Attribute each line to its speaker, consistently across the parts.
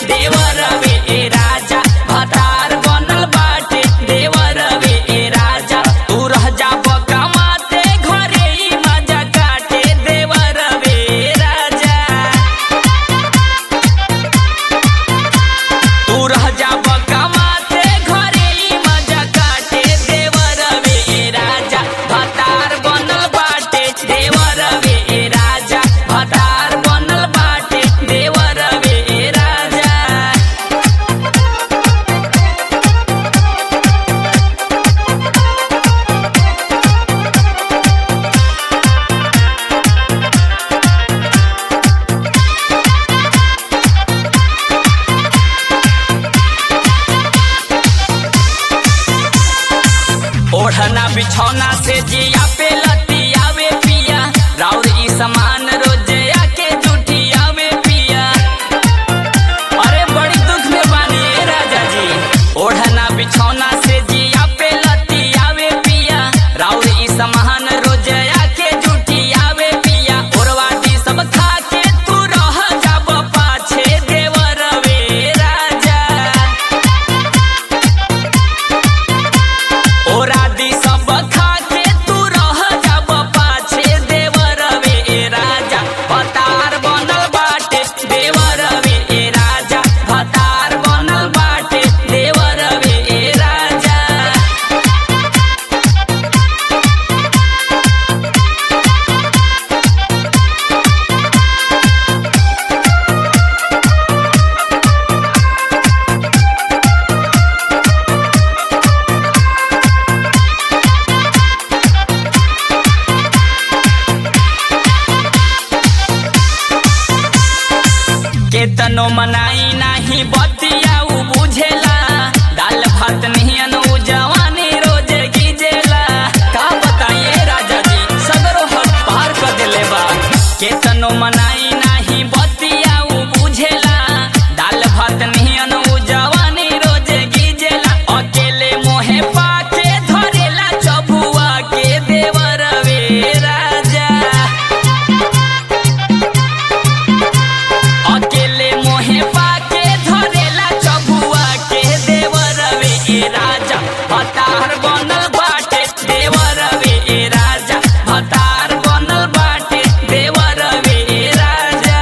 Speaker 1: देवर वे ए राजा भतार बनल बाटे देवर वे ए राजा तू रह जा कमाते घरे ही मजा काटे देवर वे ए राजा तू रह जा कमाते घरे ही मजा काटे देवर वे ए राजा भतार बनल बाटे देवर वे ए राजा भतार बनल बाटे देवर वे ए राजा ओढ़ना बिछौना से जिया पे लतियावे पिया राउर ई समान रोजे आके जुटियावे पिया अरे बड़ी दुख में बानी ए राजा जी ओढ़ना बिछौना से जिया पे लतियावे पिया राउर ई समान रोजे आके जुटियावे पिया ओरवाटी सब खा के तू रह जाब पाछे देवर वे राजा ओरादी सब खा के तू रह जाब पाछे देवर वे ए राजा भतार बनल बाटे देवर वे ए राजा भतार बनल बाटे देवर वे ए राजा केतनो मनाई नाही बतिया उ बुझेला दाल भात निहन उ जवानी रोज गिजेला का बताइए राजा जी सगरो हद पार कर देले बा केतनो मनाई नाही बतिया उ बुझेला दाल भात निहन उ जवानी रोज गिजेला अकेले मोहे पाके धरेला चबुआ के देवर वे राजा अकेले मोहे पाके धरेला चबुआ के देवर वे ए राजा भतार बनल बाटे देवर वे ए राजा भतार बनल बाटे देवर वे ए राजा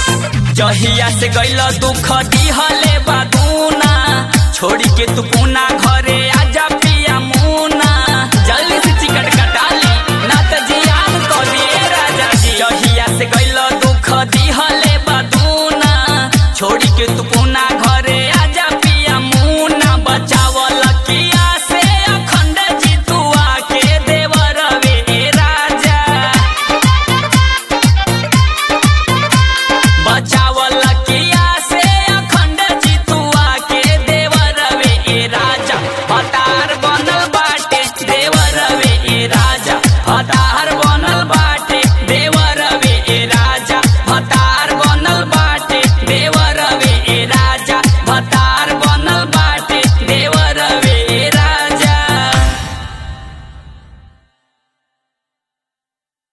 Speaker 1: जहिया से गैल दुख दिहले बादूना छोड़ी के तू पुना